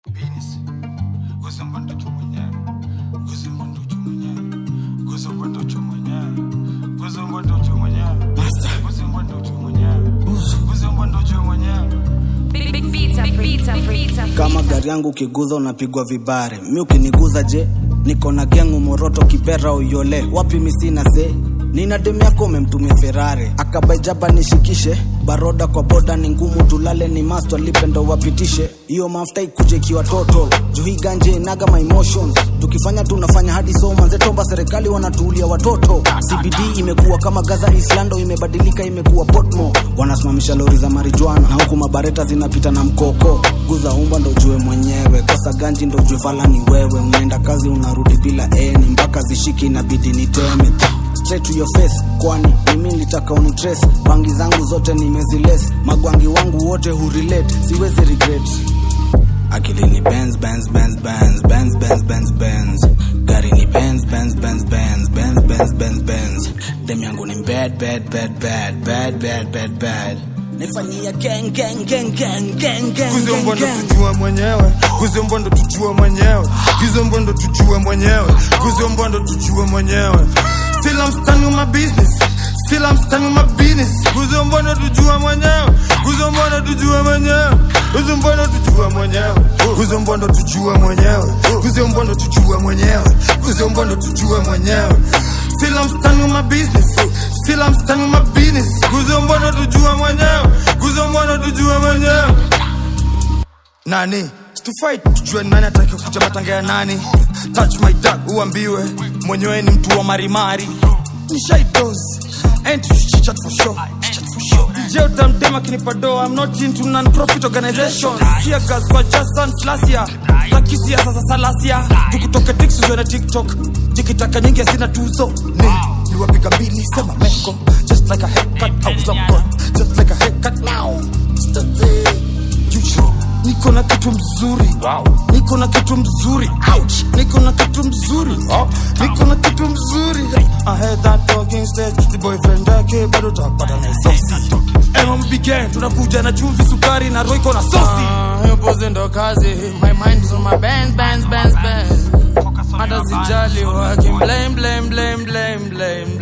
Penis. Kuzumba ndocho mwenyewe. Kuzumba ndocho mwenyewe. Kuzumba ndocho mwenyewe. Kuzumba ndocho mwenyewe. Kuzumba ndocho mwenyewe. Kuzumba ndocho mwenyewe. Big, big beats, big beats, big beats. kama gari yangu ukiguza unapigwa vibare mi ukiniguza je niko na gengu moroto kipera uyole wapi misina se nina demu yako umemtumia ferare akabaijaba nishikishe baroda kwa boda ni ngumu tulale ni masto alipendo wapitishe hiyo mafuta ikuje ikiwa toto juhi ganje inaga my emotions tukifanya tunafanya hadi so manzetomba serikali wanatuulia watoto cbd imekuwa kama gaza islando imebadilika imekuwa potmo wanasimamisha lori za marijuana na huku mabareta zinapita na mkoko guza umba ndo jue mwenyewe kosa ganji ndo jue vala ni wewe unaenda kazi unarudi bila eni mpaka zishiki inabidi niteme straight to your face kwani mimi nilitaka unitrace bangi zangu zote nimeziles magwangi wangu wote hurelate siwezi regret akili ni Benz, Benz, Benz, Benz, Benz, Benz, Benz, Benz. gari ni Benz, Benz, Benz, Benz, Benz, Benz, Benz, Benz. dem yangu ni bad, bad, bad, bad, bad, bad, bad, bad. nifanyia gang, gang, gang, gang, gang, gang, Kuzumba gang, ndo gang. tujue mwenyewe. Kuzumba ndo tujue mwenyewe. Kuzumba ndo tujue mwenyewe. Kuzumba ndo tujue mwenyewe. Still I'm standing on my business. Still I'm standing on my business. Kuzumba ndo tujue mwenyewe. Kuzumba ndo tujue mwenyewe. Kuzumba ndo tujue mwenyewe. Kuzumba ndo tujue mwenyewe. Kuzumba ndo tujue mwenyewe. Kuzumba ndo tujue mwenyewe. Still I'm standing on my business. Still I'm standing on my business. Kuzumba ndo tujue mwenyewe. Kuzumba ndo tujue mwenyewe nani tufight tujue nani atake kuja matanga ya nani touch my duck uambiwe mwenyewe ni mtu wa marimari ni shy dose and chichat for sure Chichat for sure DJ utamdema kinipa do I'm not into non-profit organization Here girls kwa just and flasia Takisia sasa salasia Tukutoke tixuzwe na TikTok Jikitaka nyingi asina tuzo Ni Niwapiga mbili sema meko Just like a haircut I was on board Just like a haircut now State Juju, niko na kitu mzuri wow. niko na kitu mzuri Ouch. niko na kitu mzuri oh. niko na kitu mzuri I heard that talking stage the boyfriend yake bado tapata na sosi MMB gang tunakuja na chumvi sukari na roiko na sosi hiyo pose ndo kazi my mind is on my bands bands bands bands hata sijali working blame blame blame blame blame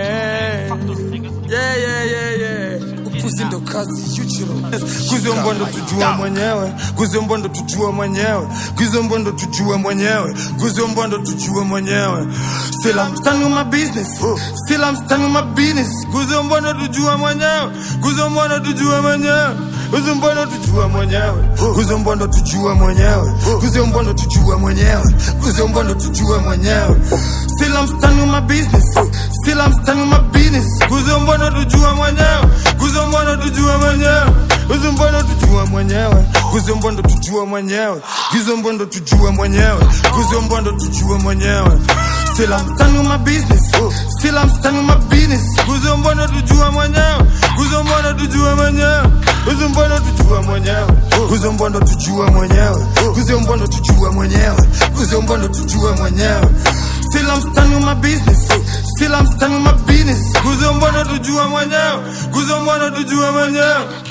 blame yeah yeah yeah yeah upuzi ndo kazi yuchiro kuzombo ndo tujue mwenyewe kuzombo ndo tujue mwenyewe kuzombo ndo tujue mwenyewe kuzombo ndo tujue mwenyewe still I'm standing on my business still I'm standing on my business kuzombo ndo tujue mwenyewe kuzombo ndo tujue mwenyewe kuzombo ndo tujue mwenyewe kuzombo ndo tujue mwenyewe kuzombo ndo tujue mwenyewe kuzombo ndo tujue mwenyewe still I'm standing on my business still I'm standing on my business kuzombo ndo tujue mwenyewe kuzombo ndo tujue mwenyewe kuzombo ndo tujue mwenyewe kuzombo ndo tujue mwenyewe kuzombo ndo tujue mwenyewe kuzombo ndo tujue mwenyewe Still I'm standing on my business Still I'm standing on my business Kuzombo ndo tujue mwenyewe Kuzombo ndo tujue mwenyewe Kuzombo ndo tujue mwenyewe Kuzombo ndo tujue mwenyewe Kuzombo ndo tujue mwenyewe Kuzombo ndo tujue mwenyewe Still I'm standing on my business Still I'm standing on my business Kuzombo ndo tujue mwenyewe Kuzombo ndo tujue mwenyewe